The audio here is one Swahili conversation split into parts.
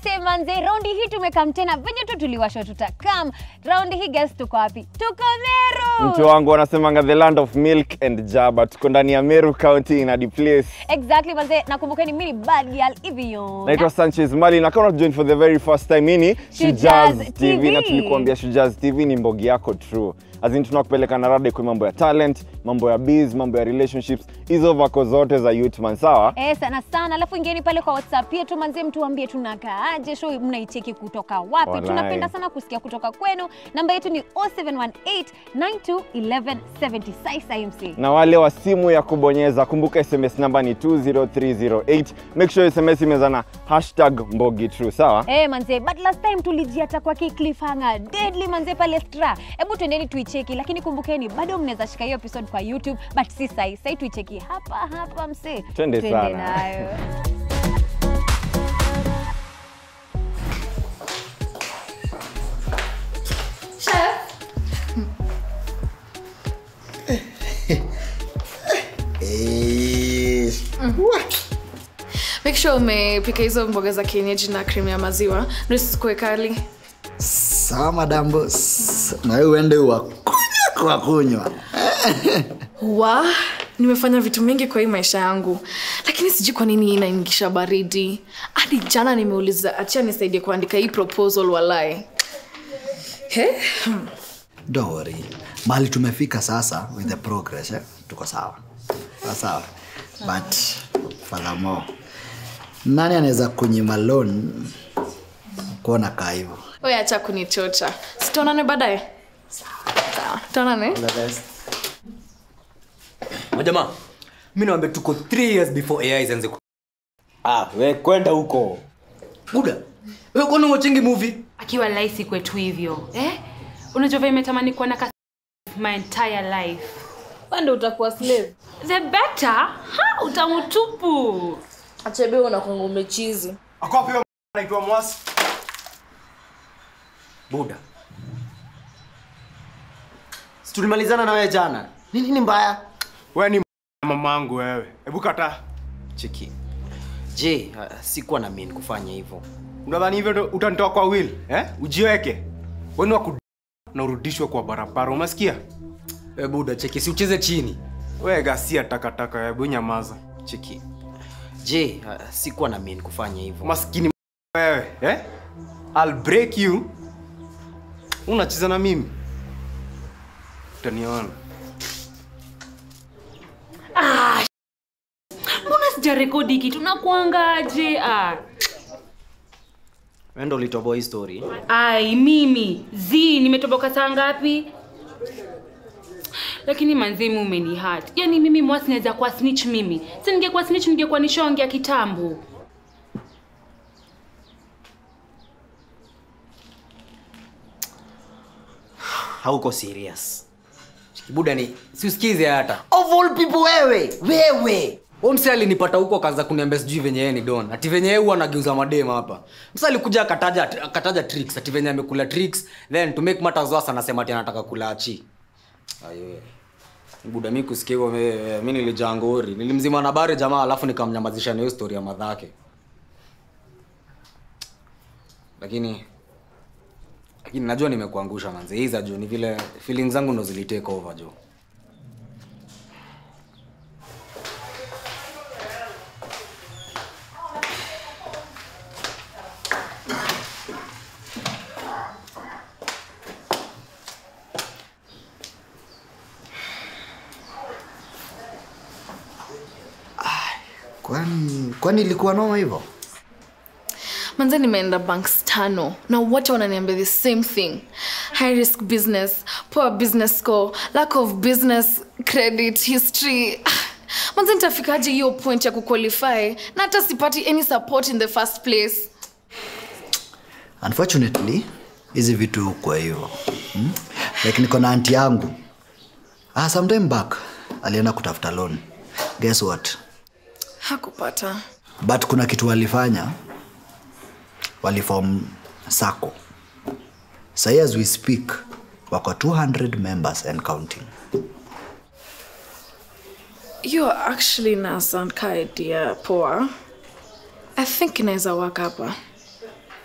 Manze manze, raundi hii tumekam tena venye tu tuliwashwa tutakam. Raundi hii guys, tuko wapi? Tuko Meru. mtu wangu wanasemanga the land of milk and jaba tuko ndani ya meru county in a place Exactly manze, nakumbukeni mimi ni bad girl hivi yo. naitwa sanchez mali na kama join for the very first time hii ni Shujaz Shujaz TV. na tulikuambia Shujaz tv ni mbogi yako true azin tunakupeleka na rada kwa mambo ya talent mambo ya biz mambo ya relationships hizo vako zote za youthman sawa Eh, sana sana. Alafu ingieni pale kwa WhatsApp yetu manze, mtuambie tunakaaje, show mnaicheki kutoka wapi? Walai. Tunapenda sana kusikia kutoka kwenu. Namba yetu ni 0718921170. Sasa MC. na wale wa simu ya kubonyeza kumbuka sms namba ni 20308 make sure sms imeza na hashtag mbogi true sawa Eh, manze, but last time tulijiata kwa ki cliffhanger deadly manze pale Stra. Hebu twendeni tuicheki, lakini kumbukeni bado mnaweza shika hiyo episode kwa YouTube, but si sahi. Sahi tuicheki hapa hapa mse. Twende sana. nayo. Eh, make sure umepika hizo mboga za kienyeji na krimu ya maziwa ndio isikuwe kali sawa madam boss na wewe uende wakunywa kwa kunywa wa nimefanya vitu mingi kwa hii maisha yangu lakini sijui kwa nini hii inaingisha baridi hadi jana nimeuliza achia nisaidie kuandika hii proposal walai He? don't worry mahali tumefika sasa with the progress eh? tuko sawa sawa sawa but furthermore nani anaweza kunyima loan kuona kaa hivyo Wewe acha kunichocha sitaonane baadaye sawa tutaonane majamaa mi nawambia tuko 3 years before ai zianze ku- Ah, we kwenda huko. buda we kwani wachingi movie akiwa laisi kwetu hivyo eh? unajua vile imetamani kuwa na kasi my entire life ndo utakuwa slave the better ha utamutupu achebe unakwanga umechizi Akopi anaitwa Mwasi. buda Si tulimalizana na wewe jana. Nini ni mbaya? we ni mamangu wewe hebu kataa Cheki. Je, uh, sikuwa na mean kufanya hivyo. unadhani hivyo ndo utanitoa kwa will eh? ujiweke weni waku na urudishwe kwa barabara umesikia we buda cheki si ucheze chini we gasia takataka hebu nyamaza Cheki. Je, uh, sikuwa na mean kufanya hivyo. maskini wewe eh? I'll break you unacheza na mimi utaniona mbona sijarekodi kitu nakuangaje ah. Wewe ndo ulitoboa hii story. ai mimi zi nimetoboka saa ngapi lakini manzimi umenihat yaani mimi mwasi naweza kuwa snitch mimi si ningekuwa snitch ningekuwa nishonge ya kitambo Hauko serious. Cheki, buda ni si usikize hata Of all people wewe, wewe. Huyo msee alinipata huko akaanza kuniambia sijui venye yeye ni don ati venye yeye huwa anageuza madem hapa msa alikuja akataja akataja tricks ati venye amekula tricks then to make matters worse anasema ati anataka kula achi ayo buda mi kusikia hivyo mi- mi nilijaa ngori nilimzima na bare jamaa alafu nikamnyamazisha na hiyo story ya madhake lakini lakini najua nimekuangusha manze hii za juu ni vile feelings zangu ndo zilitake over juu kwani kwani ilikuwa noma hivyo manze nimeenda banks tano na wote wananiambia the same thing high risk business poor business score lack of business credit history Ah, manze nitafikaje hiyo point ya kuqualify na hata sipati any support in the first place unfortunately hizi vitu kwa hivyo hmm? like niko na anti yangu ah, sometime back alienda kutafuta loan guess what hakupata but kuna kitu walifanya walifom sako sahi as we speak wako 200 members and counting you are actually na sound ka idea poa i think inaweza work hapa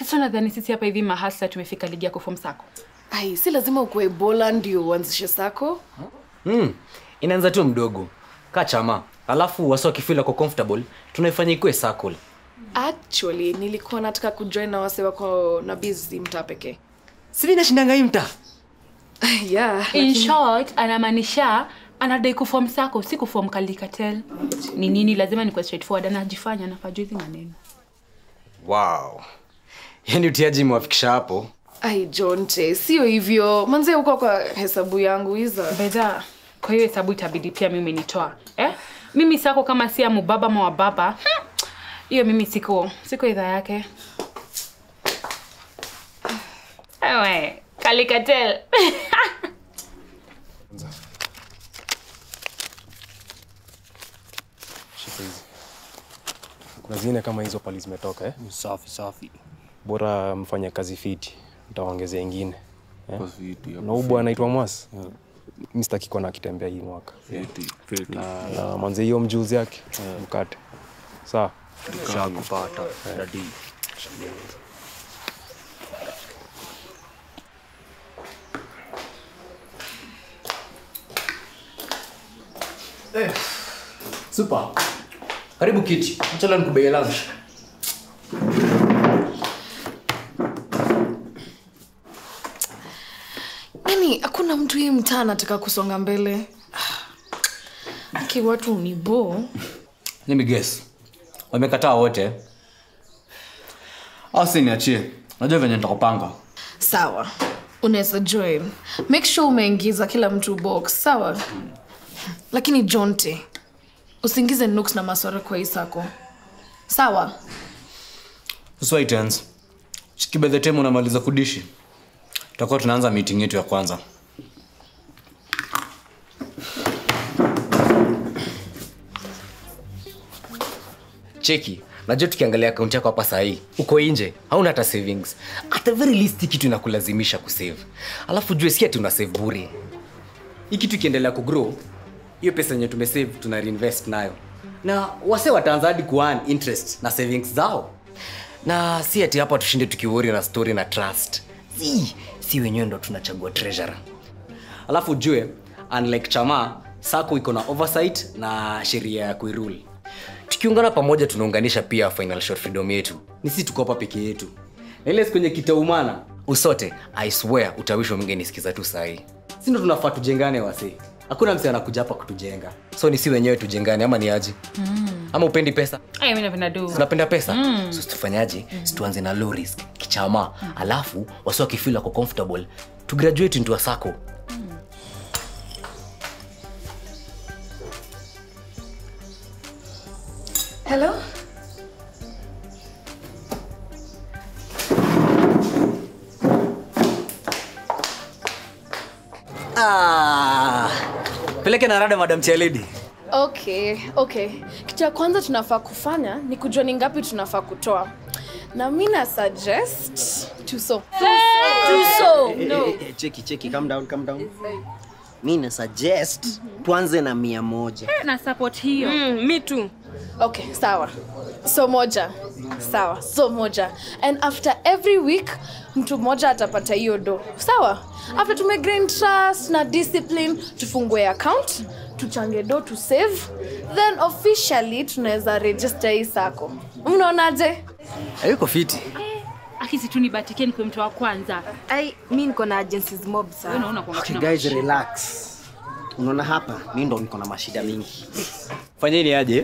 so nadhani sisi hapa hivi mahasa tumefika ligi ya kufom sako ai si lazima ukuwe bola ndio uanzishe sako mm. inaanza tu mdogo kaa chama alafu wasi wakifil ako comfortable tunaifanya ikuwe circle actually nilikuwa nataka kujoin na wase wako na bizi mtaa pekee sivi nashindanga hii mtaa yeah in short anamaanisha anadai kufom sako si kufom kalikatel ni nini lazima nikuwa straightforward anajifanya anafajua hizi maneno wow yani utiaji imewafikisha hapo ai jonte sio hivyo manzia uko kwa hesabu yangu hiza bedha kwa hiyo hesabu itabidi pia mimi nitoa eh? mimi sako kama si ya mubaba ma wa baba hmm, hiyo mimi siko siko idhaa yake ewe kalikatel shika hizi kuna zingine kama hizo pali zimetoka eh? safi safi bora mfanye kazi fiti ntawaongezea ingine eh? Kwa fiti, hapo na ubu anaitwa mwas Yeah. mi sitaki kuona akitembea hii mwaka Fiti, fiti. na, na manze hiyo mjuzi yake mkate sawa Shakupata, dadi. super karibu kiti achala nikubeie lunch yani hakuna mtu hii mtaa anataka kusonga mbele aki watu ni bo let me guess wamekataa wote au si niachie najua venye nitakupanga sawa unaweza join make sure umeingiza kila mtu box sawa lakini jonte usiingize nuks na maswara kwa hii sako sawa uswaitens kibedhetem unamaliza kudishi tutakuwa tunaanza meeting yetu ya kwanza cheki najua tukiangalia akaunti yako hapa sahii uko nje hauna hata savings at the very least hii kitu inakulazimisha kusave alafu jue si ati una save bure hii kitu ikiendelea kugrow hiyo pesa yenye tumesave tuna reinvest nayo na wase wataanza hadi kuan interest na savings zao na si ati hapa tushinde tukiwori na story na trust si si wenyewe ndo tunachagua treasurer alafu jue unlike chama sako iko na oversight na sheria ya kuirule tukiungana pamoja tunaunganisha pia final short freedom yetu ni si tuko hapa peke yetu na ile siku kwenye kitaumana usote i swear utawishwa mngenisikiza tu sahii si ndo tunafaa tujengane wasi hakuna msi anakuja hapa kutujenga so ni si wenyewe tujengane ama ni aji Mm. ama upendi pesa Aya, mi napenda do unapenda pesa Mm. so tufanyaje situanze na low risk kichama alafu wasi wakifil ako comfortable to graduate into a sako hello ah, peleke na rada madam cheledi okay okay kitu ya kwanza tunafaa kufanya ni kujua ni ngapi tunafaa kutoa na mi na suggest tuso tuso no. Eh, eh, cheki cheki calm down calm down mi na suggest tuanze na mia moja na support hiyo mm, mi tu okay sawa so moja sawa so moja and after every week mtu mmoja atapata hiyo do sawa after tumegrain trust na discipline tufungue account tuchange do to save then officially tunaweza register hii sako mnaonaje ayuko fiti akisi tu nibatikie nikuwe mtu wa kwanza ai mi niko na agencies mob Wewe sana unaona kwa okay, mkono. guys relax unaona hapa mi ndo niko na mashida mingi fanyeni aje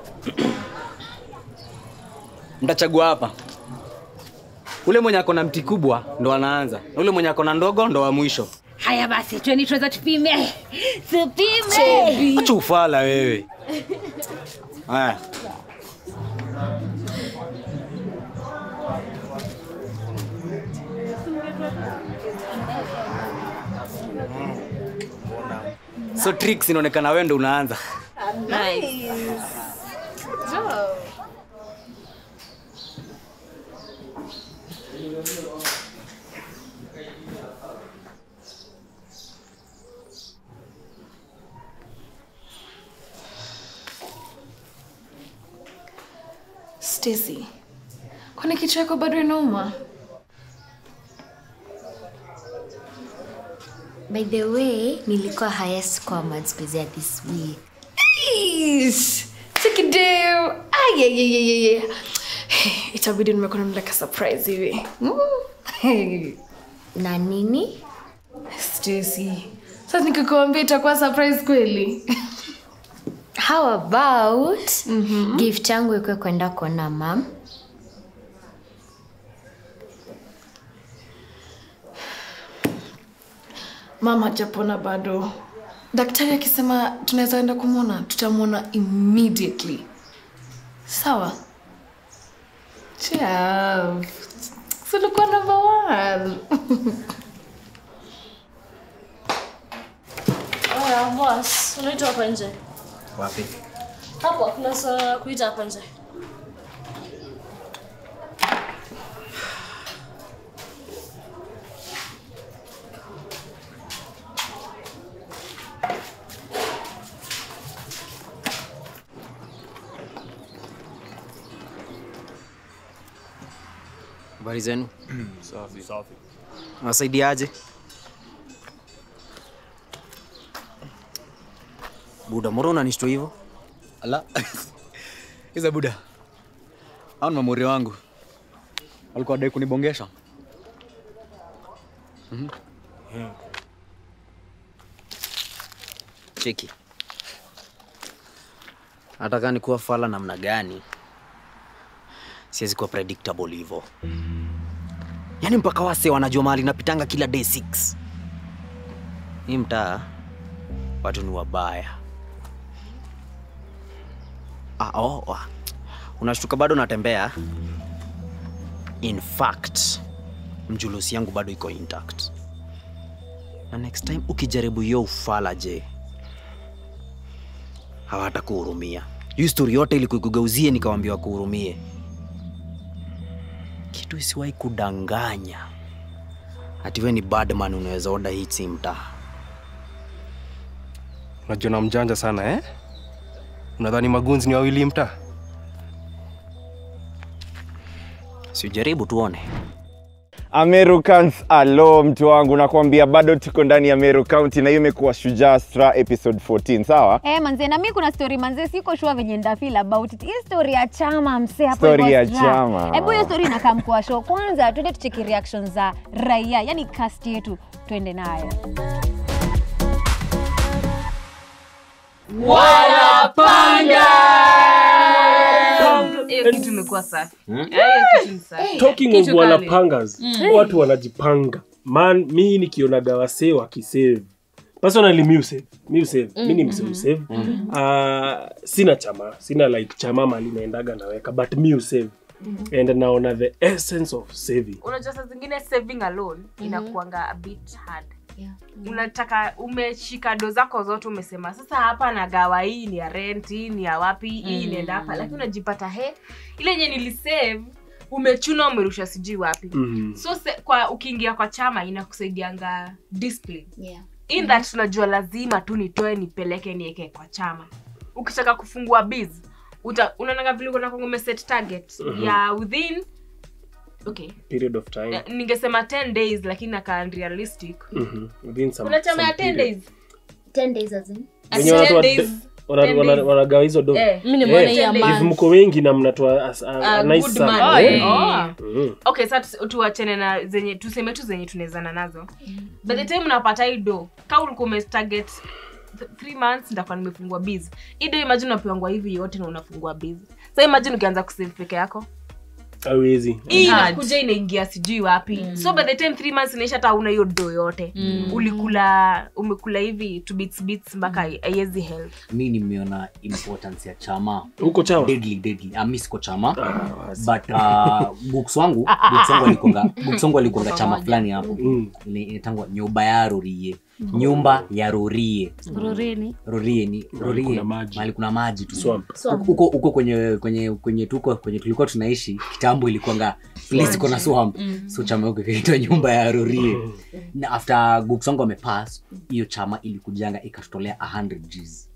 mtachagua hapa ule mwenye ako na mti kubwa ndo anaanza na ule mwenye ako na ndogo ndo wa mwisho haya basi tweni tuweza tupime tupime acha ufala wewe haya so tricks inaonekana wewe ndo unaanza stacy kwani kichwa yako bado inauma By the way, nilikuwa highest score maths quiz ya this week. Ish, Check it out. Ay, ay, ay, ay, ay. Itabidi nimekuwa namleka surprise hivi. Mm. Hey. Na nini? Stacy. Sasa nikikuambia itakuwa surprise kweli. How about gift yangu ikuwe kwenda kuona mam? Mama hajapona bado. Daktari akisema tunaweza enda kumwona, tutamwona immediately. Sawa? Chav. Silikuwa number one. Oya, boss, unaitwa hapa nje. Wapi? Hapo kuna swala la kuita hapa nje. habari zenu Safi. Safi. wasaidiaje buda moro unanishtua hivyo ala iza buda au ni mamuri wangu walikuwa wadai kunibongesha Mhm. cheki nataka ni kuwa fala namna gani siwezi kuwa predictable hivyo yaani mpaka wase wanajua mahali napitanga kila day 6 hii mtaa watu ni wabaya ah, oh, ah. unashtuka bado natembea in fact mjulusi yangu bado iko intact na next time ukijaribu hiyo ufala je hawatakuhurumia hiyo stori yote ili kuigeuzie nikawambia wakuhurumie kitu isiwahi kudanganya hatiwe ni badman unaweza oda hii si mtaa unajiona mjanja sana eh? unadhani magunzi ni wawili mtaa siujaribu tuone Americans alo mtu wangu nakwambia bado tuko ndani ya Meru County na hiyo imekuwa Shujaa Stra episode 14 sawa? Eh, manze na mi kuna story manze siko sure venye ndafeel about it. Hii story ya chama mse hapo Story hivyo ya Stra. chama. Hebu hiyo story inakaa mkoa show. Kwanza twende tucheki reactions za raia, yani cast yetu twende nayo. Wanapanga! hiyo kitu imekuwa safi Hmm? Eh, hiyo kitu ni safi talking of Kitu kali. wanapangas Mm. watu wanajipanga man mi nikionaga wasee wakisave personally mi usave mi usave mi ni mse Mhm. usave Mhm. uh, sina chama sina like chama mali naendaga naweka but mi usave Mhm. and naona the essence of saving unajua saa zingine saving alone inakuanga a bit hard unataka umeshika do zako zote umesema sasa hapa nagawa hii ni ya rent hii ni ya wapi hii Mm. inaenda hapa lakini unajipata he ile yenye nilisave umechuna umerusha sijui wapi Mhm. so se, kwa ukiingia kwa chama inakusaidianga discipline Yeah. in Mhm. that tunajua lazima tu nitoe nipeleke nieke kwa chama ukitaka kufungua biz uta unaonanga vile unakuwa umeset target Mhm. ya within okay period of time Eh, ningesema 10 days lakini nakaa unrealistic Mhm. Within some- kuna chama ya some 10 period. days 10 days as in? Wenye watu wa- 10 days. wana- 10 wana- days. wanagawa hizo do Eh. Mimi nimeona hii ya if month. mko wengi na mnatoa as- a- a A nice good sum. man. Eh. Oh. Mhm. okay sa tuachane na zenye tuseme tu zenye tunawezana nazo by the time unapata hii do ka ulikuwa umetarget th- three months ndakuwa nimefungua biz hii do imagine unapeangwa hivi yote na unafungua biz sa imagine ukianza kusave peke yako hawezi hii inakuja inaingia sijui wapi so by the time three months inaisha hata una hiyo do yote Mm. ulikula umekula hivi to bits bits mpaka haiwezi help mi nimeona importance ya chama huko chama deadly deadly ah, mi siko chama but uh, books wangu books wangu alikonga books wangu alikonga chama fulani hapo Ile inatangwa nyumba ya rorie nyumba ya rorie Roreni. rorie ni rorie kuna maji. mahali kuna maji tu Swamp. Swamp. huko huko kwenye kwenye kwenye tuko kwenye tulikuwa tunaishi kitambo ilikuanga place iko na swamp Mm. so chama huko ikaitwa nyumba ya rorie na after books wangu amepass hiyo chama ilikujanga ikatutolea 100 Gs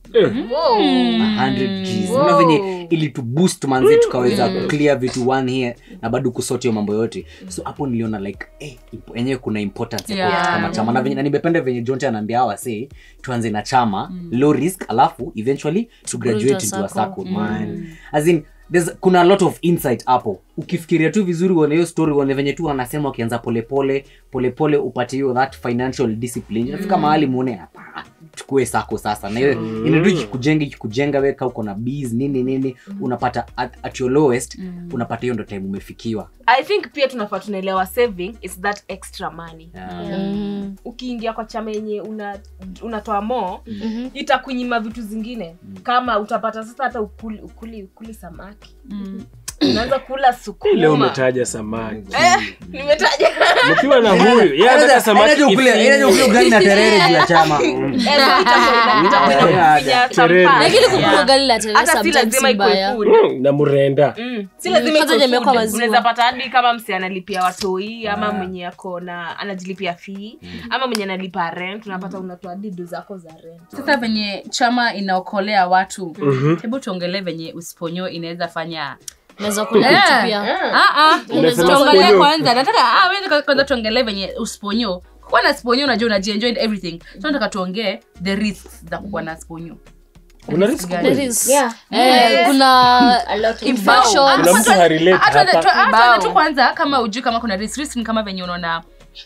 100 Gs. Unaona venye ilituboost manze tukaweza kuclear vitu one here na bado kusort hiyo mambo yote so hapo niliona like eh, ipo- enyewe kuna importance ya Yeah. kuwa kama chama na venye na nimependa venye jonte anaambia hawa say tuanze na chama low risk alafu eventually to graduate Build a into a circle. circle man as in there's, kuna a lot of insight hapo ukifikiria tu vizuri uone hiyo story uone venye tu wanasema wakianza polepole polepole upate hiyo that financial discipline inafika mahali muone hapa tukue sako sasa na hiyo Mm. inadu ikikujenga ikikujenga weka uko na bees nini nini unapata at, at your lowest unapata hiyo ndo time umefikiwa i think pia tunafaa tunaelewa saving is that extra money Yeah. ukiingia kwa chama yenye una, unatoa mo itakunyima vitu zingine kama utapata sasa hata ukuli, ukuli, ukuli samaki unaanza kula leo sukuma umetaja samaki eh, nimetaja mkiwa na huyu yeye anataka samaki Inaja ukule- kifinyo. inaja ukule ugali na terere juu ya chama Eh, so itakuwa ina- itakuwa inakufinya Terere. some lakini parts. kumbuka ugali la terere hata si sometimes lazima si ikuwe mbaya. food Mm, na murenda Mm. si Mm, lazima kwanza ikuwe imewekwa food. maziwa. unaweza pata hadi kama msi analipia watoi ama mwenye ako na anajilipia fee ama mwenye analipa rent unapata unatoa didu zako za rent sasa venye chama inaokolea watu Mhm. hebu tuongelee venye usiponyo inaweza fanya Unaweza kula Eh, vitu pia. ah, ah. Unasema tuongelee sponyo. kwanza nataka ah, wewe kwanza tuongelee venye usponyo kuwa na sponyo unajua unajienjoy and everything so nataka tuongee the risks za kuwa na sponyo kuna risk Gani? kweli? There is- Yeah. Eh, kuna A lot of infection. Kuna mtu harelate Ah, tuanze- hapa. tu- ah, Kibao. tuanze tu kwanza kama ujui kama kuna risk risk ni kama venye unaona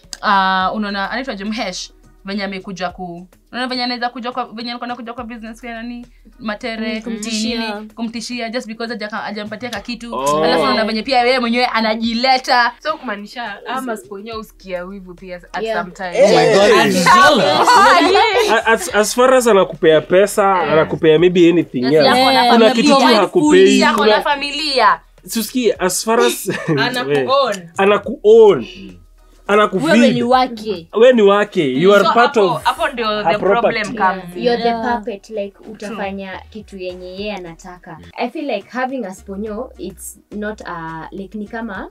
uh, unaona anaitwa jemhesh venye amekuja ku unaona venye anaweza kuja kwa venye alikuwa anakuja kwa business kwa nani matere Mm, kumtishia. nini, kumtishia just because haja- hajampatia ka kitu Oh. alafu unaona venye pia yeye mwenyewe anajileta so kumaanisha ama sponyo usikia wivu pia at Yeah. some time Oh my God, I'm jealous. A- as, as far as anakupea pesa anakupea maybe anything Yes, else. yako na kuna familia. kitu tu Provide hakupei food, yako na kuna- familia susikie as far as Anaku-own. anakuown wewe ni anakufeed wake we ni wake you are So part hapo- of hapo ndio her the problem property. comes in. you're the Yeah. puppet like utafanya kitu yenye yeye anataka i feel like having a sponyo it's not a like ni kama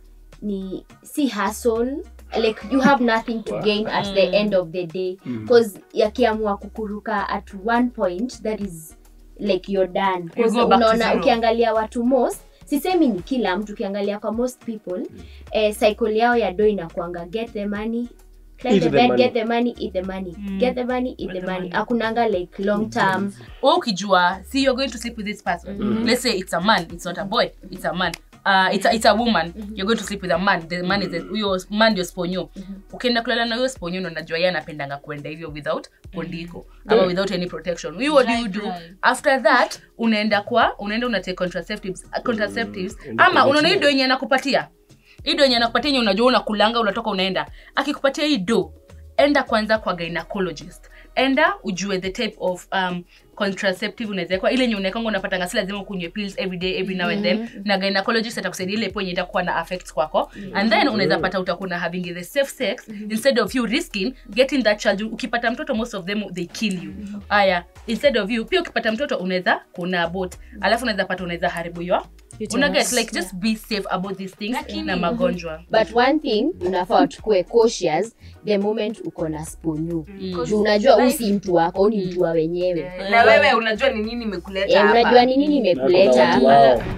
ni si hustle like you have nothing to gain at the end of the day because yakiamua kukuruka at one point that is like you're done 'Cause You go back to unaona zero. ukiangalia watu most sisemi ni kila mtu ukiangalia kwa most people eh, cycle yao ya do inakuanga get the money climb Eat the the bed, money. get the money eat the money get the money eat the money akunanga like long term wewe ukijua see you're going to sleep with this person let's say it's a man it's not a boy it's a man Uh, it's, a, it's a woman you're going to sleep with a man the man is a- huyo man ndio sponyo ukienda kulala na huyo sponyo ndo najua yeye anapendanga kuenda hivyo without pondiko ama without any protection you what do you do after that unaenda kwa unaenda una take contraceptives, uh, contraceptives ama unaona hii do yenye anakupatia hii do yenye anakupatia yenye unajua unakulanga unatoka unaenda akikupatia hii do enda kwanza kwa gynecologist enda ujue the type of um, contraceptive unawezekwa ile yenye unaekanga unapatanga si lazima ukunywe pills every day every now and then na gynecologist atakusaidia ile po yenye itakuwa na affects kwako and then unaweza pata utakuwa na having the safe sex instead of you risking getting that child ukipata mtoto most of them they kill you aya instead of you pia ukipata mtoto unaweza kuna abort alafu unaweza pata unaweza haribu your una get like just be safe about these things na magonjwa but one thing unafaa tukue cautious the moment uko na sponyu juu unajua huu si mtu wako huu ni mtu wa wenyewe na wewe unajua ni nini imekuleta Eh, hapa unajua ni nini imekuleta Watu hapa wao.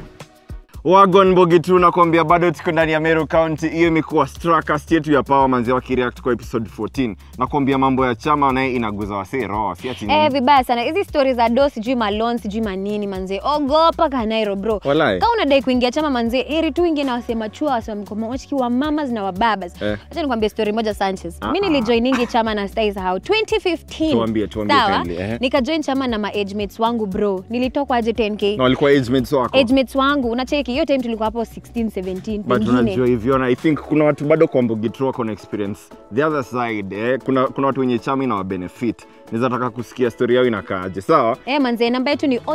wagon bogi tu nakwambia bado tuko ndani ya meru county hiyo imekuwa strakast yetu ya power manzi wakireact kwa episode 14 nakwambia mambo ya chama naye inaguza wasee roho si ati nini. Eh, vibaya sana hizi stori za do sijui malon sijui manini manze ogopa kanairo bro Walai. ka unadai kuingia chama manze heri tu ingie na wasema chua wasemkomawachiki wa mamas na wababas Eh. acha nikwambie story moja sanchez Ah, mi ah. nilijoiningi chama na staisahau 2015 Tuambie, tuambie sawa kindly, eh. nikajoin chama na maagemates wangu bro nilitokwa aje 10k na walikuwa age mates wako agemates wangu unacheki hiyo time tulikuwa hapo 16 17 but pengine unajua hivyo na i think kuna watu bado kwa mbugitru wako na experience the other side eh, kuna, kuna watu wenye chama ina wabenefit naweza taka kusikia story yao inakaaje sawa Eh, manze namba yetu ni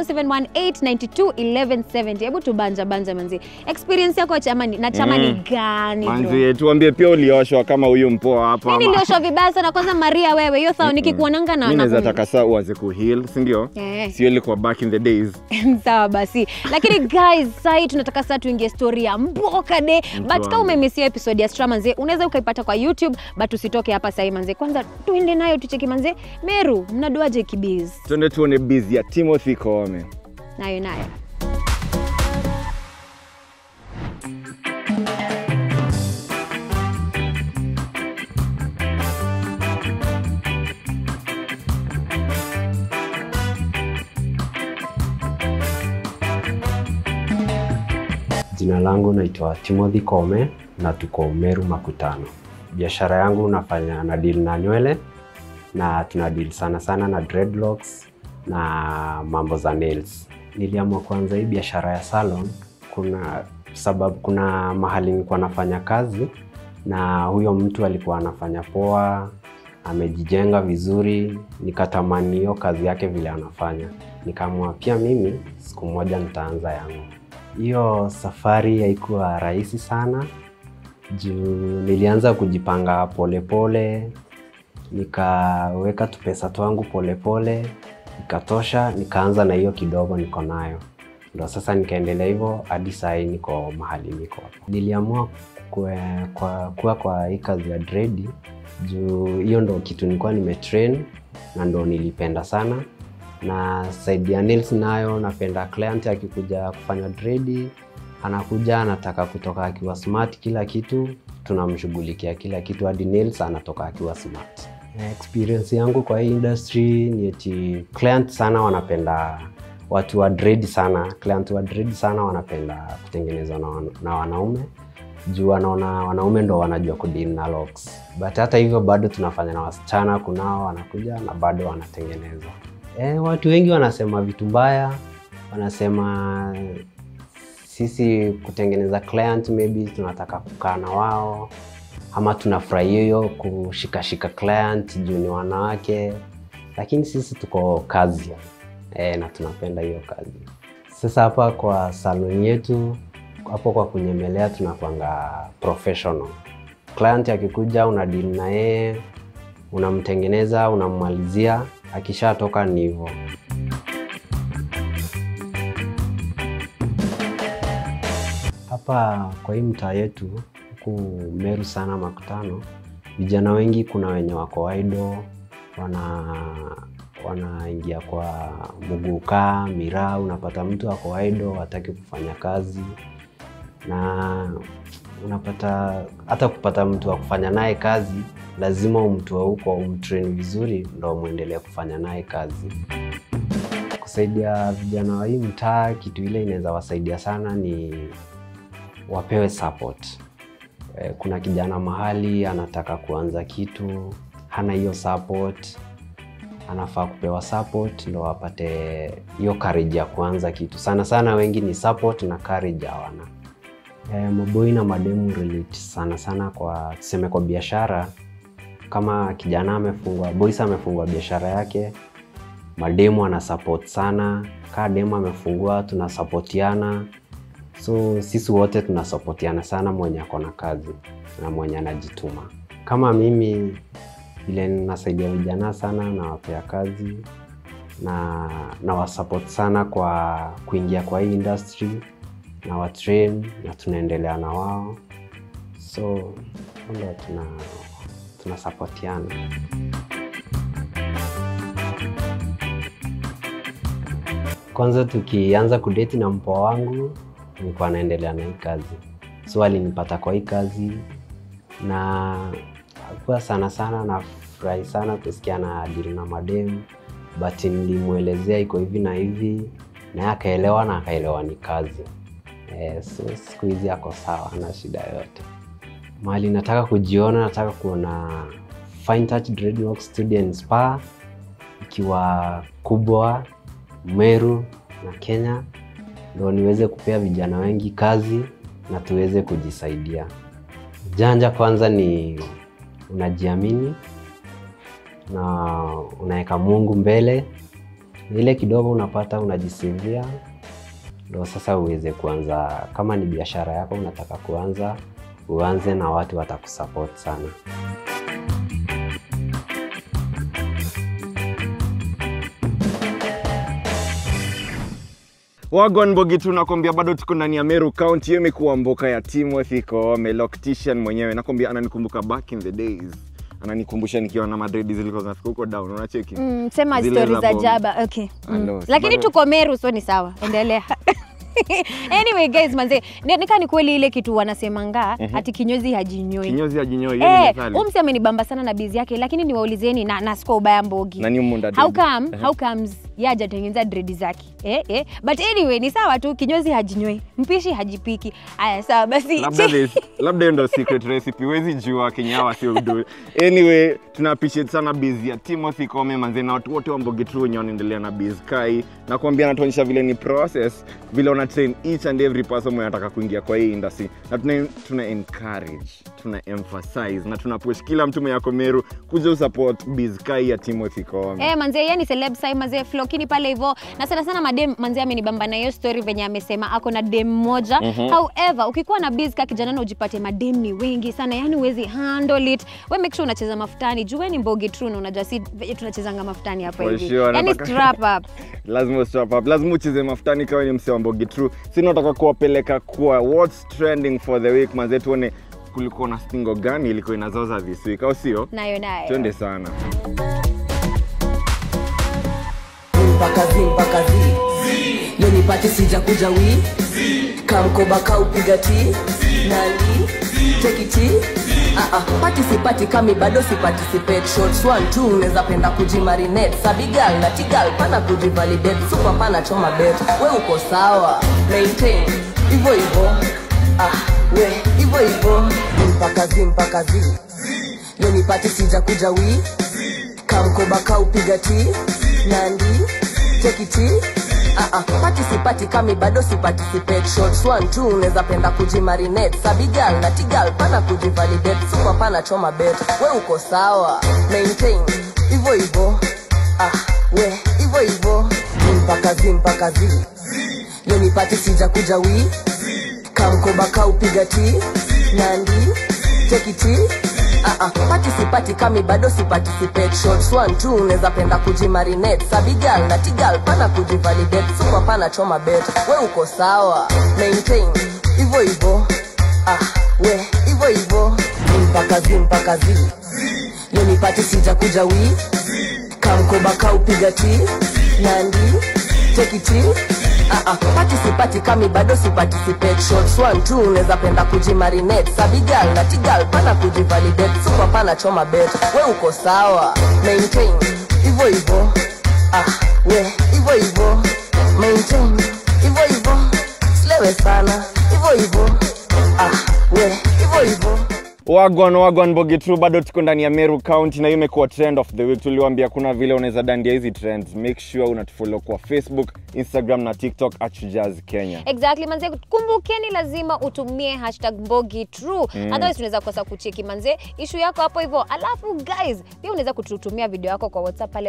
0718921170 hebu tubanja banja manze experience yako chama ni- na chama ni Mm. gani bro? manzi tuambie pia ulioshwa kama huyu mpoa hapa mi ama- nilioshwa vibaya sana kwanza maria wewe hiyo sawa nikikuonanga na mi naweza naku- taka saa uanze kuheal sindio Eh. sio ilikuwa back in the days sawa basi lakini guys sahii tunataka sasa tuingie story ya mboka de but wangu. kama umemisia episode ya stra manze unaweza ukaipata kwa youtube but usitoke hapa sahii manze kwanza tuende nayo tucheki manze meru mnaduaje kibiz twende tuone bizi ya timothy koome nayo nayo Jina langu naitwa Timothy Kome na tuko Meru Makutano. Biashara yangu nafanya na deal na nywele na tuna deal sana sana na dreadlocks na mambo za nails. Niliamua kuanza hii biashara ya salon kuna sababu, kuna mahali nilikuwa nafanya kazi na huyo mtu alikuwa anafanya poa, amejijenga vizuri, nikatamani hiyo kazi yake vile anafanya, nikaamua pia mimi siku moja nitaanza yangu. Hiyo safari haikuwa rahisi sana juu nilianza kujipanga polepole pole, nikaweka tupesa twangu polepole ikatosha, nikaanza na hiyo kidogo niko nayo, ndo sasa nikaendelea hivyo hadi saa hii niko mahali niko hapa. Niliamua kue, kwa, kuwa kwa hii kazi ya dredi juu hiyo ndo kitu nilikuwa nimetrain na ndo nilipenda sana na side ya nails nayo napenda client akikuja kufanya dredi anakuja anataka kutoka akiwa smart kila kitu tunamshughulikia kila kitu hadi nails anatoka akiwa smart experience yangu kwa hii industry ni eti client sana wanapenda watu wa dread sana client wa dread sana wanapenda kutengenezwa na, wan- na wanaume juu wanaona wanaume ndo wanajua kudeal na locks but hata hivyo bado tunafanya na wasichana kunao wanakuja na bado wanatengenezwa e, watu wengi wanasema vitu mbaya wanasema sisi kutengeneza client maybe tunataka kukaa na wao ama tunafurahia hiyo kushikashika client juu ni wanawake lakini sisi tuko kazi e, na tunapenda hiyo kazi sasa hapa kwa salon yetu hapo kwa kunyemelea tunakwanga professional client akikuja una deal na yeye unamtengeneza unammalizia akishatoka ni hivyo hapa kwa hii mtaa yetu huku Meru sana makutano, vijana wengi kuna wenye wako idle, wana wanaingia kwa muguka miraa, unapata mtu ako idle hataki kufanya kazi, na unapata hata kupata mtu wa kufanya naye kazi lazima umtoe huko umtrain vizuri ndo mwendelee kufanya naye kazi. Kusaidia vijana wa hii mtaa, kitu ile inaweza wasaidia sana ni wapewe support. Eh, Kuna kijana mahali anataka kuanza kitu, hana hiyo support, anafaa kupewa support ndo apate hiyo courage ya kuanza kitu. Sana sana wengi ni support na courage hawana. Eh, maboi na mademu relate sana sana kwa tuseme kwa biashara. Kama kijana amefungua, boys amefungua biashara yake, mademu ana support sana. Kaa demu amefungua, tunasapotiana so sisi wote tunasapotiana sana mwenye ako na kazi na mwenye anajituma kama mimi vile nasaidia vijana sana nawapea kazi na nawasupport sana kwa kuingia kwa hii industry na watrain na tunaendelea na wao so ndo tuna tunasapotiana kwanza tukianza kudeti na mpoa wangu nilikuwa naendelea na hii kazi so alinipata kwa hii kazi na akuwa sana sana nafurahi sana kusikia na dili na mademu but nilimwelezea iko hivi na hivi naye akaelewa na akaelewa ni kazi eh, so siku hizi ako sawa ana shida yoyote mahali nataka kujiona nataka kuona Fine Touch Dreadlocks Studio and Spa ikiwa kubwa Meru na Kenya ndo niweze kupea vijana wengi kazi na tuweze kujisaidia. Janja kwanza ni unajiamini na unaweka Mungu mbele, na ile kidogo unapata unajisivia, ndo sasa uweze kuanza. Kama ni biashara yako unataka kuanza, uanze na watu watakusupport sana. Wagwan Bogi tu nakwambia bado tuko ndani ya Meru County. Hiyo imekuwa mboka ya Timothy Koome, loctician mwenyewe. Nakwambia ananikumbuka back in the days. Ananikumbusha nikiwa na madredi zilikuwa zinafika huko down, unacheki? Mm, sema Zile stori za bomb. jaba okay. I Mm. know, lakini bado- tuko meru so ni sawa endelea anyway guys manze ni- nika ni kweli ile kitu wanasemanga Mhm. ati kinyozi hajinyoi Kinyozi hajinyoi, hiyo ni Eh, methali. huyu msi amenibamba sana na bizi yake lakini niwaulizeni na nasiko ubaya mbogi Nani humu ndani? how come, Ehe. how comes ye hajatengeneza dredi zake eh, eh. but anyway ni sawa tu kinyozi hajinyoi mpishi hajipiki aya sawa basi labda this- labda hiyo ndo secret recipe huwezi jua kenyawa sio udu anyway tuna appreciate sana biz ya timothy kome manze na watu wote wa mbogi tu wenye wanaendelea na biz kai na kuambia anatuonyesha vile ni process vile una train each and every person mwenye anataka kuingia kwa hii industry na tuna, tuna encourage tuna emphasize na tuna push kila mtu mwenye ako meru kuja usupport biz kai ya timothy kome Eh, manze yeye ni celeb sai manze flokini pale hivyo na sana sana madem manze amenibamba na hiyo story venye amesema ako na dem moja Mhm. however ukikuwa na biz ka kijana na ujipate madem ni wengi sana yani huwezi handle it we make sure unacheza mafutani juu we ni mbogi true na unajua si venye tunachezanga mafutani hapa For hivi sure, yani nataka- strap up lazima ustrap up lazima ucheze mafutani kawa ni mse wa mbogi true si nataka kuwapeleka kwa what's trending for the week manze tuone kulikuwa na stingo gani ilikuwa inazoza this week au sio nayo nayo twende sana mpaka zi mpaka zi leo nipate sija kuja wi kamkoba kaupiga ti nali tekiti Ah, ah, pati sipati kami bado siparticipate shots one two unaweza penda kujimarinate sabigal na tigal pana kujivalidate super pana choma bet we uko sawa maintain hivyo hivyo ah, we hivyo hivyo mpaka zi mpaka zi leo nipate sija kuja wi kamkoba kaupiga ti nandi tekiti Uh -uh. pati sipati kami bado siparticipate shots one two unaweza penda kujimarinate sabigal na tigal pana kujivalidate super pana choma bet we uko sawa maintain hivyo hivyo ah, we hivyo hivyo mpaka zi mpaka zi leo nipati sija kuja wi kamkoba kaupiga ti nandi tekiti Uh -uh. pati sipati kami bado siparticipate shots one two unaweza penda kujimarinate sabigal na tigal pana kujivalidate super pana choma bet we uko sawa maintain hivyo hivyo ah, we hivyo hivyo mpaka zi mpaka zi leo nipati sija kuja wi kamkoba kaupiga ti nandi tekiti Uh-uh. pati sipati kami bado siparticipate shots one two unaweza penda kujimarinate sabigal na tigal pana kujivalidate super pana choma bet we uko sawa maintain hivyo hivyo ah, we hivyo hivyo maintain hivyo hivyo slewe sana hivyo hivyo ah, we hivyo hivyo wagwan wagwan bogi true bado tuko ndani ya meru county na hiyo imekuwa trend of the week tuliwambia kuna vile unaweza dandia hizi trends make sure unatufollow kwa facebook instagram na tiktok at Shujaz kenya exactly manze kumbukeni lazima utumie hashtag mbogi true Mm. otherwise tunaweza kosa kucheki manze ishu yako hapo hivyo alafu guys pia unaweza kututumia video yako kwa whatsapp pale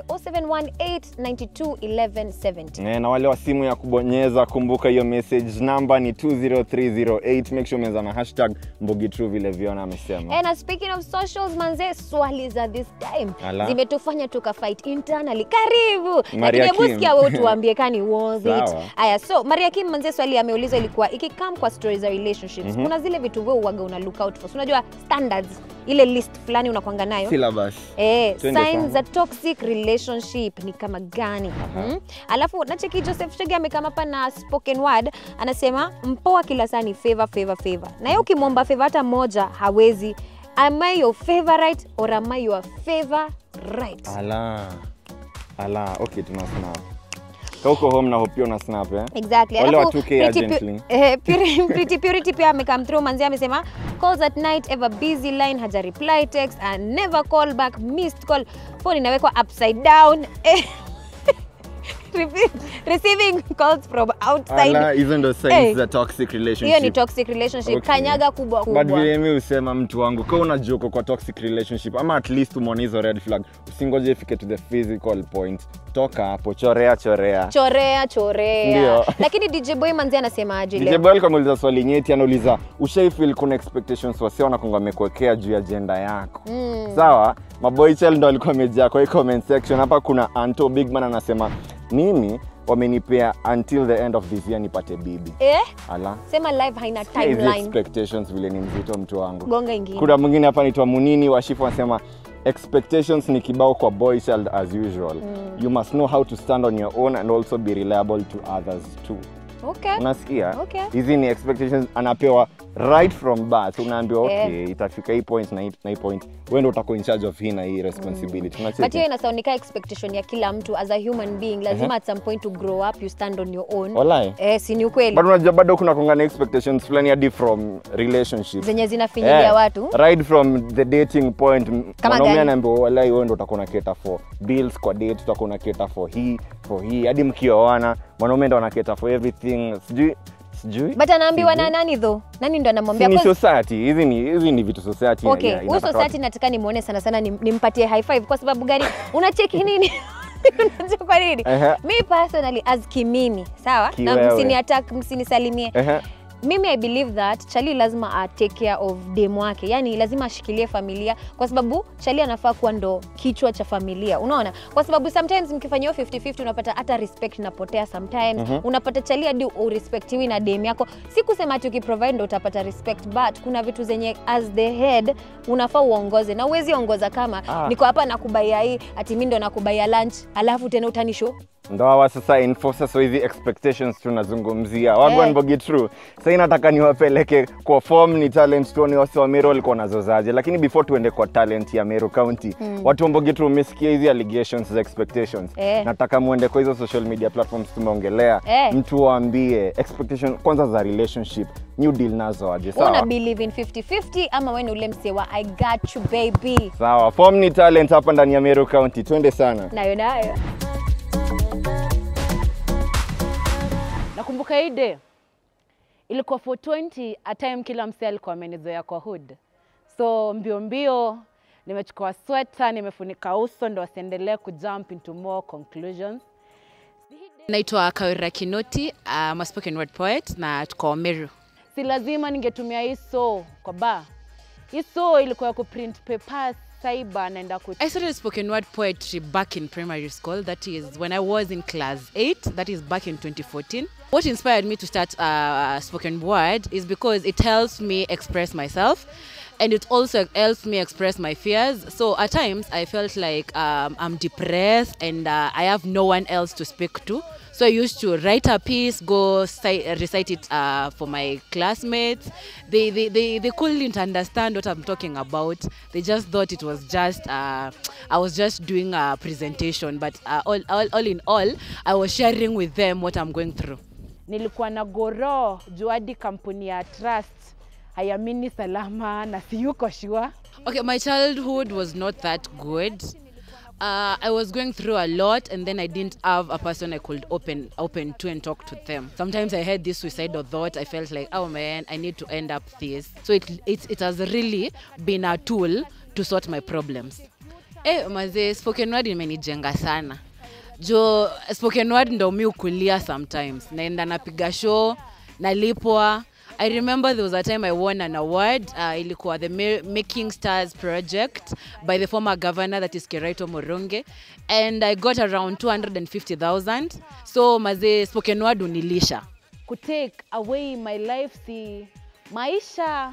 0718921170 Eh, na wale wa simu ya kubonyeza kumbuka hiyo message namba ni 20308 make sure umeweza na hashtag mbogi true vile viona amesema And speaking of socials manze swali za this time Ala. zimetufanya tukafight internally karibu Maria lakini hebu Kim. sikia wewe tuambie kani was it Sawa. aya so maria kim manze swali ameulizwa ilikuwa ikikam kwa stories za relationships Mhm. kuna zile vitu wewe uwaga una look out for So, unajua standards ile list fulani unakwanga nayo syllabus Eh, Twende signs sana. za toxic relationship ni kama gani mm alafu nacheki joseph shege amekama hapa na spoken word anasema mpoa kila saa ni favor favor favor na yeye ukimwomba favor hata moja hawezi am I your favorite or am I your favorite ala ala okay tuna snap ka uko home na hopia una snap eh? exactly wale wa Alafu 2k Pretty Pu- urgently eh, Puri- Pretty purity pia amekam through manzi amesema calls at night ever busy line haja reply text and never call back missed call phone inawekwa upside down eh, Repeat, receiving calls from outside ala hizo ndo signs Eh, za toxic relationship hiyo ni toxic relationship Okay. kanyaga kubwa but kubwa vile mi husema mtu wangu ka unajua uko kwa toxic relationship ama at least umeona hizo red flag usingoje ifike to the physical point toka hapo chorea chorea chorea chorea Ndio. lakini dj boy manzi anasemaje DJ leo Boy alikuwa ameuliza swali nyeti anauliza ushaifil kuna expectations wasi wanakonga amekuwekea juu ya ajenda yako Mm. sawa maboy child ndo alikuwa amejaa kwa hii comment section hapa kuna anto bigman anasema mimi wamenipea until the end of this year nipate bibi eh? ala sema live haina hizi timeline expectations vile ni mzito mtu wangu gonga ingine kuna mwingine hapa naitwa munini washifu anasema expectations ni kibao kwa boy child as usual Mm. you must know how to stand on your own and also be reliable to others too okay. unasikia Okay. hizi ni expectations anapewa right from birth unaambiwa Eh. okay itafika hii point na hii, na hii point wewe ndio utakuwa in charge of hii na hii responsibility Unacheki? but hiyo inasoundika expectation ya kila mtu as a human being lazima Ehe. at some point to grow up you stand on your own Walai. eh, si ni ukweli but unajua bado kuna kongana expectations fulani hadi from relationships zenye zinafinyilia Eh, watu right from the dating point m- Kama mwanaume gani? anaambiwa walai wewe ndo utakuwa na cater for bills kwa date utakuwa na cater for hii for hii hadi mkioana mwanaume ndo ana cater for everything sijui sijui but anaambiwa na nani tho nani ndo anamwambia Si ni Cause- society hizi ni hizi ni vitu society okay ina- huyu inataka society nataka nimwone sana sana nim- nimpatie high five kwa sababu gani unacheki nini unajua kwa nini Ehe. mi personally as kimini sawa na Kiwewe. msini attack msinisalimie Ehe. mimi i believe that chali lazima a take care of dem wake yani lazima ashikilie familia kwa sababu chali anafaa kuwa ndo kichwa cha familia unaona kwa sababu sometimes mkifanyia 50-50 unapata hata respect inapotea sometimes Mhm. unapata chali hadi urespectiwi na dem yako si kusema ati ukiprovide ndo utapata respect but kuna vitu zenye as the head unafaa uongoze na uwezi ongoza kama Ah. niko hapa nakubaia hii ati mi ndo nakubaia lunch alafu tena utanisho ndo hawa sasa enforcers wa hizi expectations tunazungumzia wagwan Eh. bogi true sahii nataka niwapeleke kwa form ni talent tuone wasi wa meru walikuwa nazozaje lakini before tuende kwa talent ya meru county Mm. watu wa mbogi true umesikia hizi allegations za expectations Eh. nataka muende kwa hizo social media platforms tumeongelea Eh. mtu waambie expectation kwanza za relationship new deal nazo aje una sawa believe in 50-50 ama we ni ule msewa i got you baby sawa form ni talent hapa ndani ya meru county twende sana nayo nayo nakumbuka hii day ilikuwa 420 a time kila msee alikuwa amenizoea kwa hood so mbio mbio nimechukua sweta nimefunika uso ndo wasiendelee kujump into more conclusions naitwa kawira kinoti I'm a spoken word poet na tuko meru si lazima ningetumia hii so kwa ba hii so ilikuwa ya kuprint papers cyber naenda ku I started spoken word poetry back in primary school. That is when I was in class 8. That is back in 2014. What inspired me to start uh, spoken word is because it helps me express myself and it also helps me express my fears. So at times I felt like um, I'm depressed and uh, I have no one else to speak to. So I used to write a piece, go ci- recite it uh, for my classmates. They, they, they, they couldn't understand what I'm talking about. They just thought it was just, uh, I was just doing a presentation. But uh, all, all, all in all, I was sharing with them what I'm going through. nilikuwa na goro juu hadi kampuni ya trust haiamini salama na siyuko sure Okay, my childhood was not that good. Uh, I was going through a lot, and then I didn't have a person I could open open to and talk to them. Sometimes I had this suicidal thought. I felt like, oh man, I need to end up this. So it it, it has really been a tool to sort my problems. Eh, mazee, spoken word imenijenga sana jo spoken word ndo mi ukulia sometimes naenda napiga show nalipwa i remember there was a time i won an award uh, ilikuwa the Ma- making stars project by the former governor that is keraito moronge and i got around 250000 so mazee spoken word unilisha kutake away my life si maisha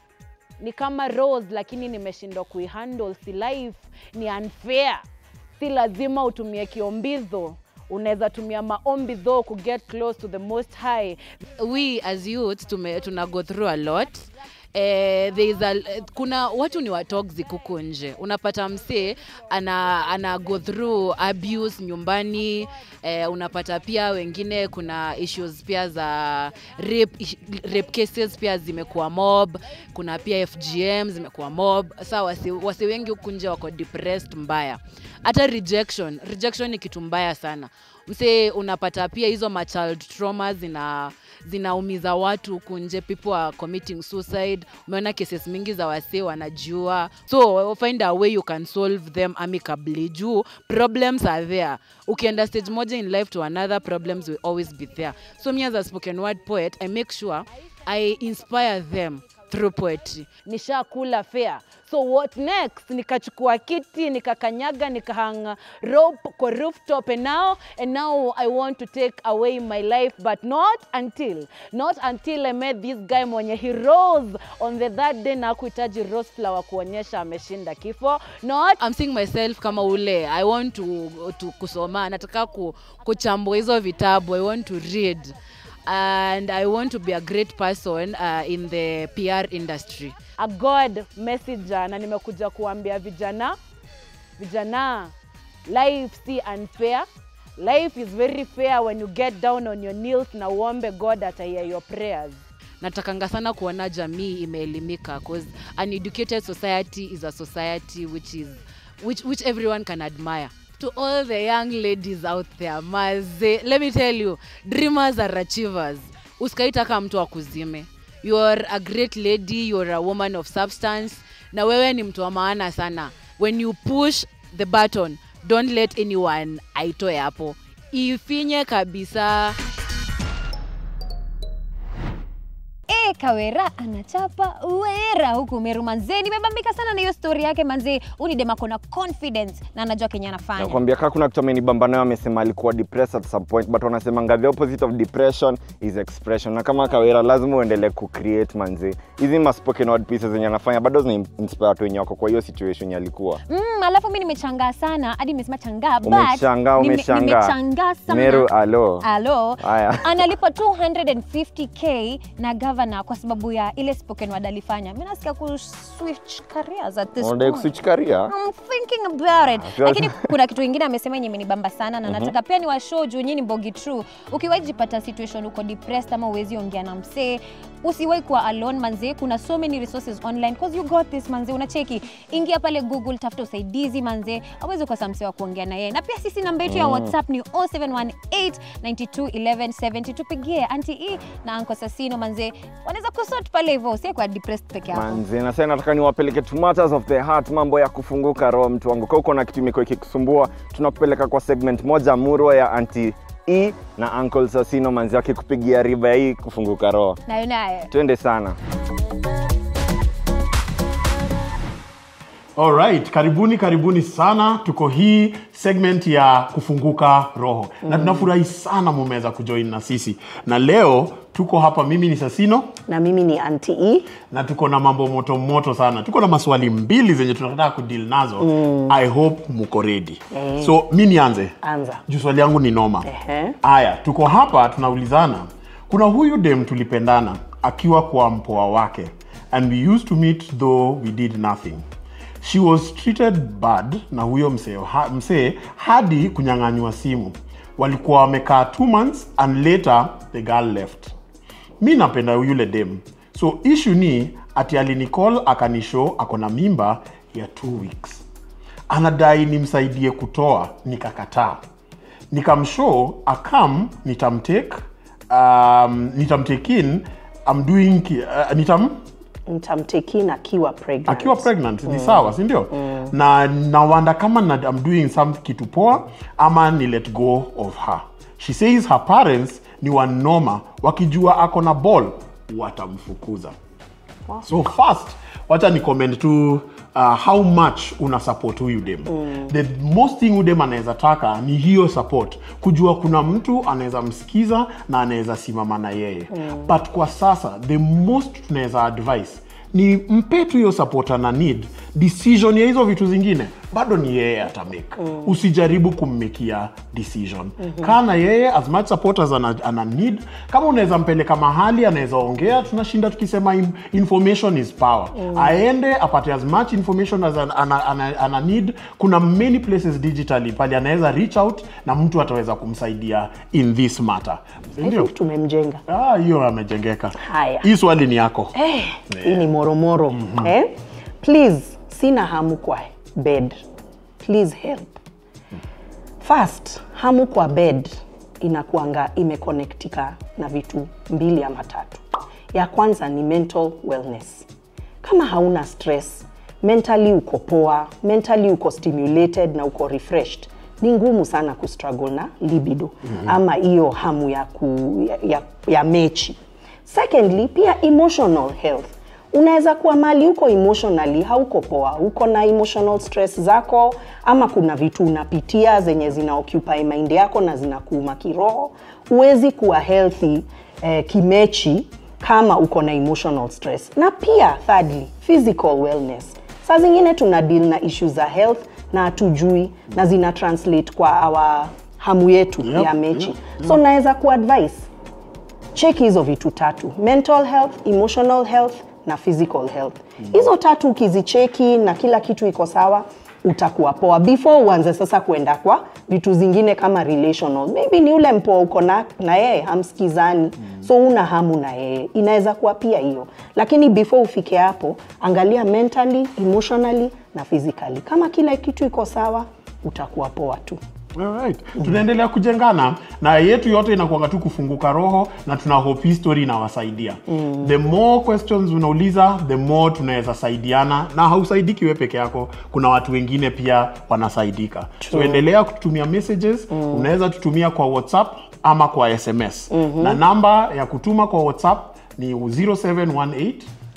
ni kama rose lakini nimeshindwa kuihandle si life ni unfair si lazima utumie kiombizo unaweza tumia maombi tho kuget close to the most high we as youth tume, tuna go through a lot Eh, there is a, kuna watu ni watoxic huku nje unapata msee ana, ana go through abuse nyumbani eh, unapata pia wengine kuna issues pia za rape, ish- rape cases pia zimekuwa mob kuna pia fgm zimekuwa mob sa wasi, wasi wengi huku nje wako depressed mbaya hata rejection rejection ni kitu mbaya sana msee unapata pia hizo machild trauma zina zinaumiza watu huku nje people are committing suicide umeona cases mingi za wasee wanajua so find a way you can solve them amicably juu problems are there ukienda stage moja in life to another problems will always be there so me as a spoken word poet i make sure i inspire them through poetry nishakula fea so what next nikachukua kiti nikakanyaga nikahanga rope kwa rooftop and now and now i want to take away my life but not until not until i met this guy mwenye he rose on the third day na kuhitaji rose flower kuonyesha ameshinda kifo not I'm seeing myself kama ule i want to, to kusoma nataka ku, kuchambua hizo vitabu i want to read and I want to be a great person uh, in the PR industry. A God messenger na nimekuja kuambia vijana vijana life si unfair life is very fair when you get down on your knees na uombe God atahear your prayers natakanga sana kuona jamii imeelimika cause an educated society is a society which is which, which everyone can admire to all the young ladies out there maze let me tell you dreamers are achievers usikaitaka mtu akuzime you are a great lady you are a woman of substance na wewe ni mtu wa maana sana when you push the button don't let anyone aitoe hapo ifinye kabisa E, Kawera anachapa wera huku Meru manzee. Nimebambika sana na hiyo story yake manzee. Huyu ni dem ako na confidence na anajua kenye anafanya. nakwambia kaa kuna kitu amenibamba nayo amesema alikuwa depressed at some point but wanasemanga the opposite of depression is expression na kama kawera lazima uendelee kucreate manzi hizi ma spoken word pieces zenye anafanya bado zina inspire watu wenye wako kwa hiyo situation yenye alikuwa Mm, alafu mi nimechangaa sana hadi nimesema changaa but umeshangaa nime- umeshangaa nimechangaa sana. meru alo Alo. haya analipwa 250k na governor kwa sababu ya ile spoken word alifanya. Mimi nasikia ku switch careers at this unadai point. kuswitch career I'm thinking about it. Afya- Lakini kuna kitu ingine amesema yenye imenibamba sana na Mhm. nataka pia ni washow juu nyinyi ni Mbogi True. Ukiwahi jipata situation uko depressed ama uwezi ongea na msee, usiwahi kuwa alone manze. Kuna so many resources online because you got this manze. Unacheki, ingia pale Google, tafuta usaidizi manze, awezi ukosa msee wa kuongea na yeye. Na pia sisi namba yetu ya Mm. WhatsApp ni 0718921170. Tupigie Auntie E na Uncle Sasino manze, wanaweza kusort pale hivyo, usiwe kwa depressed peke yako. manzi na sasa nataka niwapeleke to matters of the heart mambo ya kufunguka roho mtu wangu kaa uko na kitu imekuwa ikikusumbua tunakupeleka kwa segment moja murwa ya anti e na uncle sasino manzi akikupigia riba hii kufunguka roho Nayo nayo. twende sana Alright, karibuni karibuni sana. Tuko hii segment ya kufunguka roho mm. na tunafurahi sana mumeweza kujoin na sisi, na leo tuko hapa, mimi ni Sasino na mimi ni Auntie E. na tuko na mambo moto moto sana. Tuko na maswali mbili zenye tunataka kudeal nazo mm. I hope muko ready Eh. so mi nianze Anza. juu swali yangu ni noma. Ehe. Aya, tuko hapa tunaulizana, kuna huyu dem tulipendana akiwa kwa mpoa wake and we used to meet though we did nothing. She was treated bad na huyo msee ha, msee hadi kunyang'anywa simu. Walikuwa wamekaa two months and later the girl left. Mi napenda yule dem, so issue ni ati alinicall akanishow ako na mimba ya two weeks anadai nimsaidie kutoa nikakataa nikamshow akam nitamtake um, nitamtake in I'm doing ki- uh, nitam Nitamtekin akiwa pregnant. akiwa pregnant ni Mm. sawa si ndio Mm. na nawanda kama na, I'm doing some kitu poa ama ni let go of her she says her parents ni wanoma wakijua ako na ball watamfukuza so first wacha ni comment tu uh, how much una support huyu dem mm. the most thing huyu dem anaweza taka ni hiyo support kujua kuna mtu anaweza msikiza na anaweza simama na yeye Mm. but kwa sasa the most tunaweza advice ni mpe tu hiyo support ana need decision ya hizo vitu zingine bado ni yeye atamake mm. usijaribu kummekia decision Mhm. kaa na yeye as much support as ana, ana need kama unaweza mpeleka mahali anaweza ongea tunashinda tukisema in, information is power Mm. aende apate as much information as ana, ana, ana, ana need kuna many places digitally pale anaweza reach out na mtu ataweza kumsaidia in this matter I ndio think tumemjenga. ah, hiyo amejengeka Haya. hii swali ni yako Eh, hii ni moromoro eh? Please, sina hamu kwa bed. Please help. First, hamu kwa bed inakuanga imeconnectika na vitu mbili ama tatu. Ya kwanza ni mental wellness. Kama hauna stress, mentally uko poa, mentally uko stimulated na uko refreshed, ni ngumu sana kustruggle na libido Mhm. ama hiyo hamu ya, ku, ya, ya, ya mechi. Secondly, pia emotional health. unaweza kuwa mali huko emotionally hauko poa uko na emotional stress zako ama kuna vitu unapitia zenye zina occupy mind yako na zinakuuma kiroho huwezi kuwa healthy eh, kimechi kama uko na emotional stress na pia thirdly physical wellness saa zingine tuna deal na issues za health na hatujui na zina translate kwa our hamu yetu Yep, ya mechi yep, so yep. naweza kuadvise cheki hizo vitu tatu mental health emotional health na physical health hizo tatu ukizicheki na kila kitu iko sawa utakuwa poa before uanze sasa kuenda kwa vitu zingine kama relational maybe ni ule mpoa uko na, na yeye hamsikizani so una hamu na yeye inaweza kuwa pia hiyo lakini before ufike hapo angalia mentally emotionally na physically kama kila kitu iko sawa utakuwa poa tu Alright. tunaendelea kujengana na yetu yote inakuanga tu kufunguka roho na tuna hope hii story inawasaidia Mm. the more questions unauliza the more tunaweza saidiana na hausaidiki we peke yako kuna watu wengine pia wanasaidika so True. endelea kututumia messages mm. unaweza tutumia kwa whatsapp ama kwa sms Mhm. na namba ya kutuma kwa whatsapp ni 0718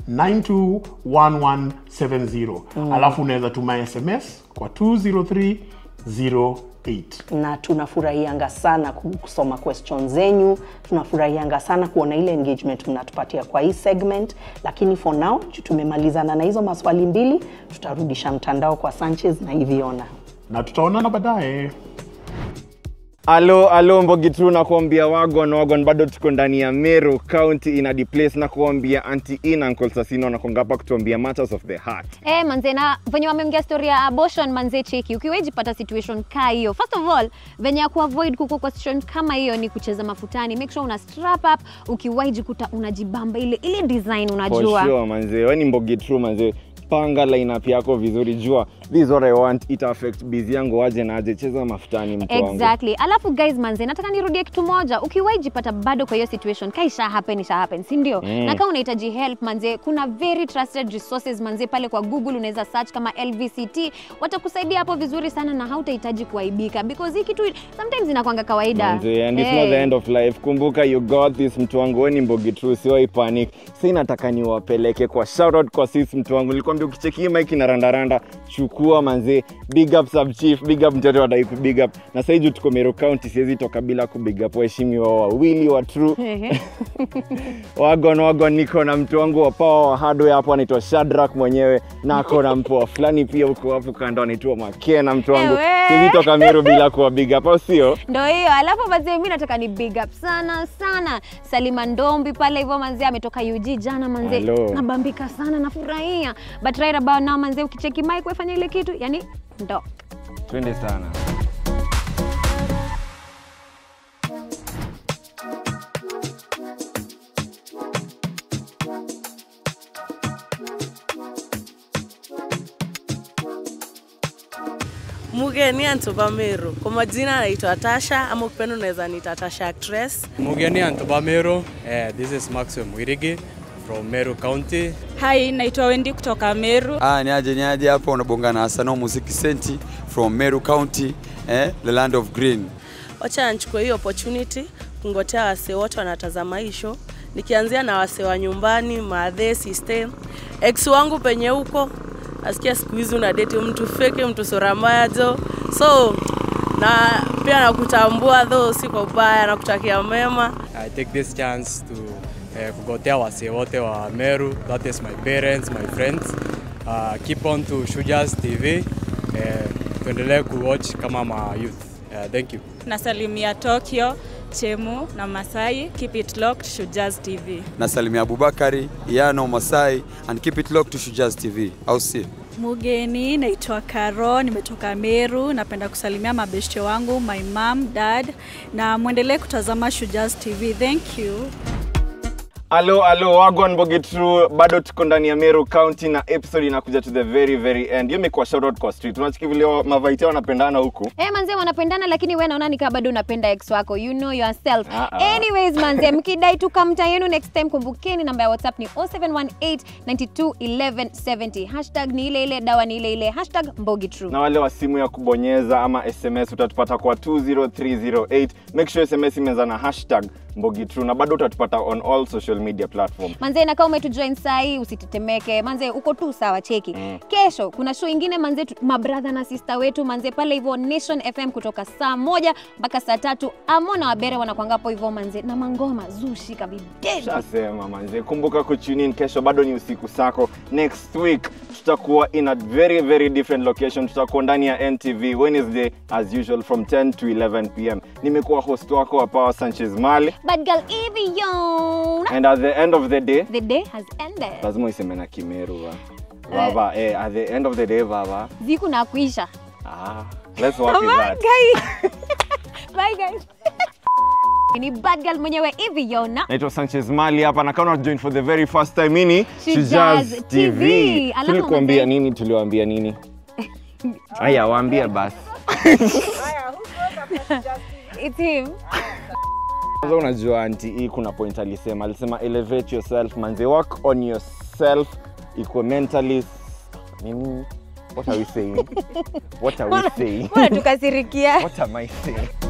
921170 Mm. alafu unaweza tuma sms kwa 20308 na tunafurahianga sana ku- kusoma question zenyu tunafurahianga sana kuona ile engagement mnatupatia kwa hii segment lakini for now juu tumemalizana na hizo maswali mbili tutarudisha mtandao kwa sanchez na hiviona na tutaonana baadaye alo alo mbogitru nakuambia wagon wagon bado tuko ndani ya meru county ina place na kuambia anti in uncle sasino nakonga hapa kutuambia matters of the heart Eh, manze na venye wameongea story ya abortion manze cheki ukiwejipata situation ka hiyo first of all venye ya kuavoid kuko kwa situation kama hiyo ni kucheza mafutani make sure una strap up ukiwaijikuta unajibamba ile ile design unajua For sure, manze we ni mbogitru manze panga lineup yako vizuri jua this is what i want ita affect busy yangu aje na aje cheza mafutani mtu wangu exactly alafu guys manze nataka nirudie kitu moja ukiwaijipata bado kwa hiyo situation ka isha happen isha happen si ndio Mm. na kama unahitaji help manze kuna very trusted resources manze pale kwa google unaweza search kama lvct watakusaidia hapo vizuri sana na hautahitaji kuaibika because hii kitu sometimes inakwanga kawaida Manze, and it's Eh. not the end of life kumbuka you got this mtu wangu we ni mbogi true siwai panic si nataka niwapeleke kwa shoutout kwa sis mtu wangu nilikwambia ukicheki hii mic na randaranda chukua manze big up sub chief big up mtoto wadai ku big up na sasa juu tuko Meru County siwezi toka bila ku big up waheshimiwa wawili wa true wagon wagon niko na mtu wangu wa power wa hardware hapo anaitwa Shadrack mwenyewe na ako na mpoa fulani pia huko hapo kando anaitwa Makena mtu wangu Ewe. siwezi toka Meru bila kuwa big up au sio ndo hiyo alafu mazee mi nataka ni big up sana sana salima ndombi pale hivyo manzee ametoka ug jana manzee Hello. nabambika sana nafurahia but right about now manzee ukicheki mike wefanya ile kitu yani ndo twende sana mugeni antoba meru kwa majina anaitwa tasha ama ukipenda unaweza nita tasha actress Mugeni Antoba Meru. Uh, this is Maxwell Mwirigi from Meru County. Hai, naitwa Wendi kutoka Meru. Ah, ni aje ni aje hapo unabonga na Asano Muziki Senti from Meru County, eh, the land of green. wacha nichukue hii opportunity kungotea wasee wote wanatazama hii show nikianzia na wasee wa nyumbani maadhe system ex wangu penye huko nasikia siku hizi una date mtu fake mtu sura mbaya jo so na pia nakutambua tho si kwa ubaya nakutakia mema I take this chance to uh, kugotea wasee wote wa Meru. That is my parents, my friends. Uh, keep on to Shujas TV. Uh, tuendelee kuwatch kama ma youth. Uh, thank you. Nasalimia Tokyo, Chemu na Masai. Keep it locked, Shujaz TV. Nasalimia Abubakari, Iyano, Masai and keep it locked to Shujaz TV. Au si? Mugeni, naitwa Karo, nimetoka Meru. Napenda kusalimia mabeshte wangu, my mom, dad na mwendelee kutazama Shujaz TV. Thank you. Alo, alo, wagwan Bogetru, bado tuko ndani ya Meru County na episode inakuja to the very very end. Hiyo imekuwa shout out kwa street. Unachiki vile wa- mavaiti wanapendana huku. Eh, manze wanapendana lakini we naona nikaa bado unapenda ex wako you know yourself Ah, ah. anyways manze mkidai tu kamta yenu next time kumbukeni namba ya whatsapp ni 0718921170 hashtag ni ile ile dawa ni ile ile hashtag mbogi true Na wale wa simu ya kubonyeza ama SMS utatupata kwa 20308. Make sure SMS imeanza na hashtag mbogi true na bado utatupata on all social media platform manze na kama umetujoin sahii usitetemeke manze uko tu sawa cheki mm. kesho kuna show ingine manze tu- mabradha na sista wetu manze pale hivyo nation fm kutoka saa moja mpaka saa tatu amo na wabere wanakwangapo hivyo manze na mangoma zushika videdi shasema manze kumbuka kutune in kesho bado ni usiku sako next week tutakuwa in a very very different location tutakuwa ndani ya ntv wednesday as usual from 10 to 11 pm nimekuwa host wako wa power sanchez mali bad girl hivi yo and at the end of the day the day has ended lazima uiseme na kimeru wa vava eh, at the end of the day vava ziku na kuisha ah, let's work with Bye, that guys. Bye, guys. ni bad girl mwenyewe hivi yona naitwa sanchez mali hapa na kama join for the very first time ini Shujaz TV. Alafu tulikuambia mazee- nini tuliwaambia nini aya waambie basi It's him. kwanza unajua anti hii kuna point alisema alisema elevate yourself manze work on yourself ikuwe mentally nini what are we saying what are we saying Mbona tukasirikia what am i saying